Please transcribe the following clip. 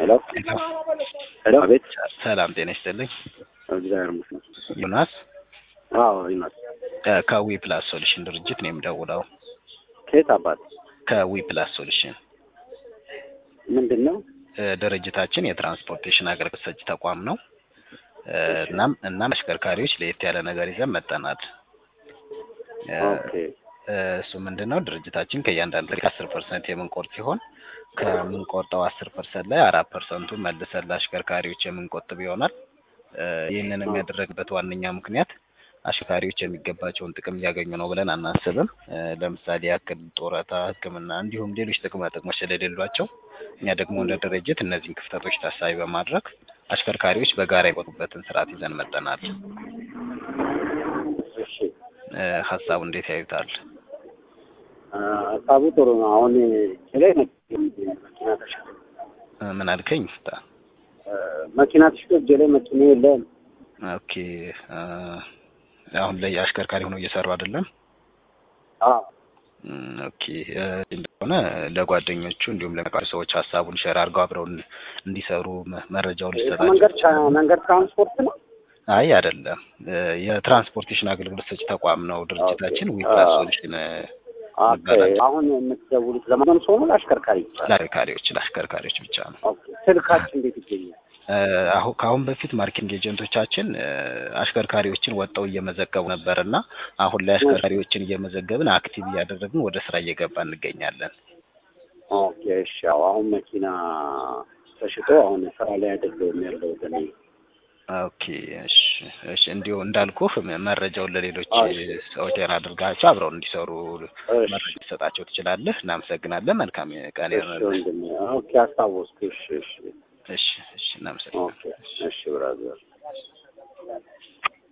ሄሎ ሄሎ፣ አቤት። ሰላም ጤና ይስጥልኝ። እግዚአብሔር ይመስገን። ዮናስ አዎ ይናት እ ከዊ ፕላስ ሶሉሽን ድርጅት ነው የምደውለው። ከየት አባት ከዊ ፕላስ ሶሉሽን ምንድን ነው? እ ድርጅታችን የትራንስፖርቴሽን አገልግሎት ሰጪ ተቋም ነው። እ እናም እናም አሽከርካሪዎች ለየት ያለ ነገር ይዘን መጠናል። እ ኦኬ እ እሱ ምንድን ነው ድርጅታችን ከእያንዳንዱ አስር ፐርሰንት የምንቆርጥ ሲሆን ከምንቆርጠው አስር ፐርሰንት ላይ አራት ፐርሰንቱ መልሰን ለአሽከርካሪዎች የምንቆጥብ ይሆናል። እ ይህንን የሚያደረግበት ዋነኛ ምክንያት አሽከርካሪዎች የሚገባቸውን ጥቅም እያገኙ ነው ብለን አናስብም። እ ለምሳሌ ያክል ጡረታ፣ ሕክምና እንዲሁም ሌሎች ጥቅማ ጥቅሞች ስለሌሏቸው እኛ ደግሞ እንደ ድርጅት እነዚህን ክፍተቶች ታሳቢ በማድረግ አሽከርካሪዎች በጋራ የቆጡበትን ስርዓት ይዘን መጠናል። እሺ እ ሀሳቡ እንዴት ያዩታል? አ፣ ሀሳቡ ጥሩ ነው። አሁን ላይ መኪና ተሽጦ እ ምን አልከኝ? እ፣ መኪና ተሽጦ እጄ ላይ መኪና የለም። ኦኬ እ አሁን ላይ አሽከርካሪ ሆኖ እየሰሩ አይደለም። አዎ እም፣ ኦኬ እ እንደሆነ ለጓደኞቹ እንዲሁም ለሚያውቋቸው ሰዎች ሀሳቡን ሼር አድርገው አብረው እንዲ- እንዲሰሩ መ- መረጃውን ሊሰጣቸው መንገድ ቻ- መንገድ ትራንስፖርት ነው። አይ አይደለም፣ እ የትራንስፖርቴሽን አገልግሎት ሰጪ ተቋም ነው ድርጅታችን። ኦኬ። ዊፕላስ አዎ። ሶሉሽን እ ኦኬ። ይባላል። አሁን የምትደውሉት ለማንም ሰው ነው ለአሽከርካሪ? ለአሽከርካሪዎች ለአሽከርካሪዎች ብቻ ነው። ኦኬ። ስልካችን እንዴት ይገኛል? እ አሁን ከአሁን በፊት ማርኬቲንግ ኤጀንቶቻችን እ አሽከርካሪዎችን ወጥተው እየመዘገቡ ነበር እና አሁን ላይ አሽከርካሪዎችን እየመዘገብን አክቲቭ እያደረግን ወደ ስራ እየገባ እንገኛለን። ኦኬ። እሺ። ያው አሁን መኪና ተሽጦ አሁን ስራ ላይ አይደለሁም ያለሁት እኔ። ኦኬ እሺ እሺ እንዲሁ እንዳልኩህ መ- መረጃውን ለሌሎች እሺ። ሰዎች ጤና አድርጋቸው አብረው እንዲሰሩ እሺ። መረጃ ልትሰጣቸው ትችላለህ። እናመሰግናለን። መልካም ቀን እሺ ይሆንልህ። ወንድሜ። ኦኬ። አስታወስኩ። እሺ። እሺ። እሺ እሺ እናመሰግናለን። ኦኬ። እሺ ብራዘር